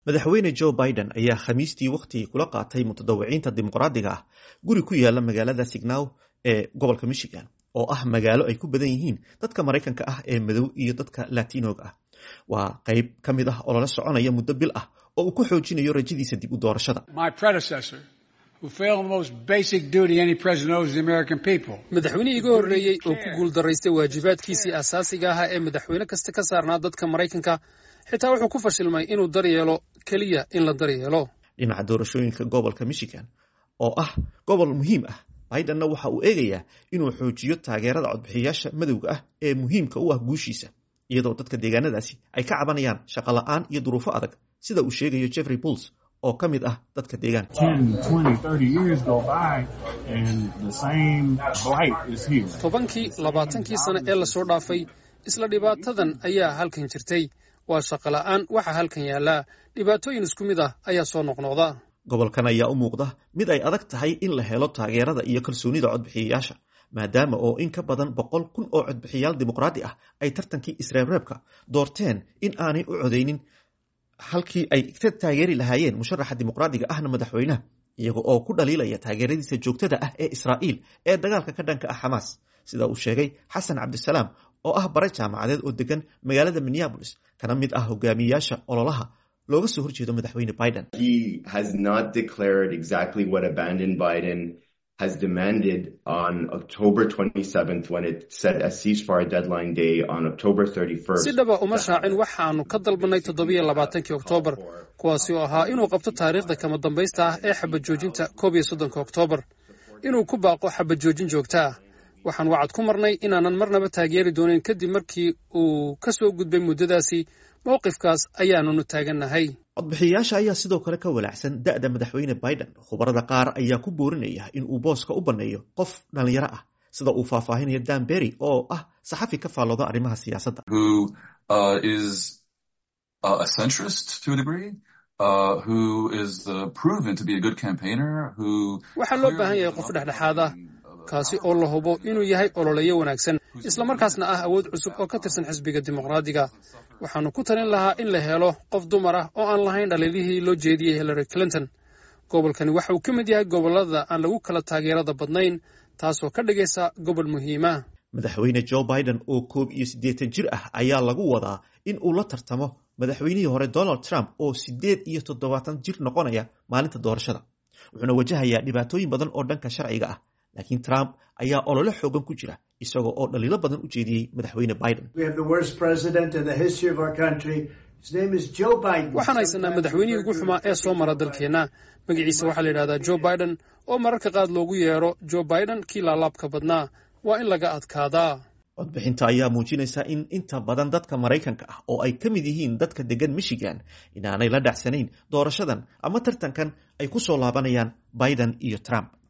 madaxweyne joe biden ayaa khamiistii wakhti kula qaatay mutadawiciinta dimuqraadiga ah guri ku yaala magaalada signaw ee gobolka michigan oo ah magaalo ay ku badan yihiin dadka maraykanka ah ee madow iyo dadka latinoga ah waa qayb ka mid ah oo lala soconaya muddo bil ah oo uu ku xoojinayo rajadiisa dib u doorashada madaxweynihii iga horreeyey oo ku guuldaraystay waajibaadkiisii asaasiga ahaa ee madaxweyne kasta ka saarnaa dadka maraykanka xitaa wuxuu ku fashilmay inuu daryeelo keliya in la daryeelo dhinaca doorashooyinka gobolka michigan oo ah gobol muhiim ah bidenna waxa uu eegayaa inuu xoojiyo taageerada codbixiyayaasha madowga ah ee muhiimka u ah guushiisa iyadoo dadka deegaanadaasi ay ka cabanayaan shaqo la-aan iyo duruufo adag sida uu sheegayo jeffrey bulls oo ka mid ah dadka deegaanka tobankii labaatankii sane ee lasoo dhaafay isla dhibaatadan ayaa halkan jirtay waa shaqo la-aan waxaa halkan yaallaa dhibaatooyin isku mid ah ayaa soo noqnoqda gobolkan ayaa u muuqda mid ay adag tahay in la helo taageerada iyo kalsoonida codbixiyayaasha maadaama oo in ka badan boqol kun oo codbixiyaal dimuqraadi ah ay tartankii isreebreebka doorteen in aanay u codeynin halkii ay ka taageeri lahaayeen musharaxa dimuqraadiga ahna madaxweynaha iyaga oo ku dhaliilaya taageeradiisa joogtada ah ee israa'iil ee dagaalka ka dhanka ah xamaas sida uu sheegay xasan cabdisalaam oo ah bare jaamacadeed oo degan magaalada minneabolis kana mid ah hogaamiyayaasha ololaha looga soo horjeedo madaxweyne biden has demanded on October 27th when it set a ceasefire deadline day on October 31st. si dhaba uma shaacin waxaanu ka dalbanay toddobiyo labaatankii oktoobar kuwaasi oo ahaa inuu qabto taariikhda kama dambaysta ah ee xabad joojinta koob iyo soddonka oktoobar inuu ku baaqo xabad joojin joogta ah waxaan wacad ku marnay inaanan marnaba taageeri doonin kadib markii uu ka soo gudbay muddadaasi mowqifkaas ayaanunu taagannahay codbixiyayaasha ayaa sidoo kale ka walaacsan da'da madaxweyne biden khubarada qaar ayaa ku boorinaya in uu booska u banneeyo qof dhallinyaro ah sida uu faahfaahinayo dan berry oo ah saxafi ka faallooda arrimaha siyaasadda waxaa loo baahan yahay qof dhexdhexaad ah kaasi oo la hubo inuu yahay ololeyo wanaagsan islamarkaasna ah awood cusub oo ka tirsan xisbiga dimuqraadiga waxaanu ku talin lahaa in la helo qof dumar ah oo aan lahayn dhaliilihii loo jeediyey hillary clinton gobolkani waxa uu ka mid yahay gobollada aan lagu kala taageerada badnayn taasoo ka dhigaysa gobol muhiima madaxweyne joe biden oo koob iyo siddeetan jir ah ayaa lagu wadaa in uu la tartamo madaxweynihii hore donald trump oo siddeed iyo toddobaatan jir noqonaya maalinta doorashada wuxuuna wajahayaa dhibaatooyin badan oo dhanka sharciga ah laakiin trump ayaa olole xoogan ku jira isagoo oo dhaliilo badan u jeediyey madaxweyne biden waxaan haysanaa madaxweynihii ugu xumaa ee soo mara dalkeenna magaciisa waxaa la yidhahdaa joe biden oo mararka qaad loogu yeero joe biden kii laalaabka badnaa waa in laga adkaadaa codbixinta ayaa muujinaysa in inta badan dadka maraykanka ah oo ay ka mid yihiin dadka degan michigan inaanay la dhacsanayn doorashadan ama tartankan ay ku soo laabanayaan biden iyo trump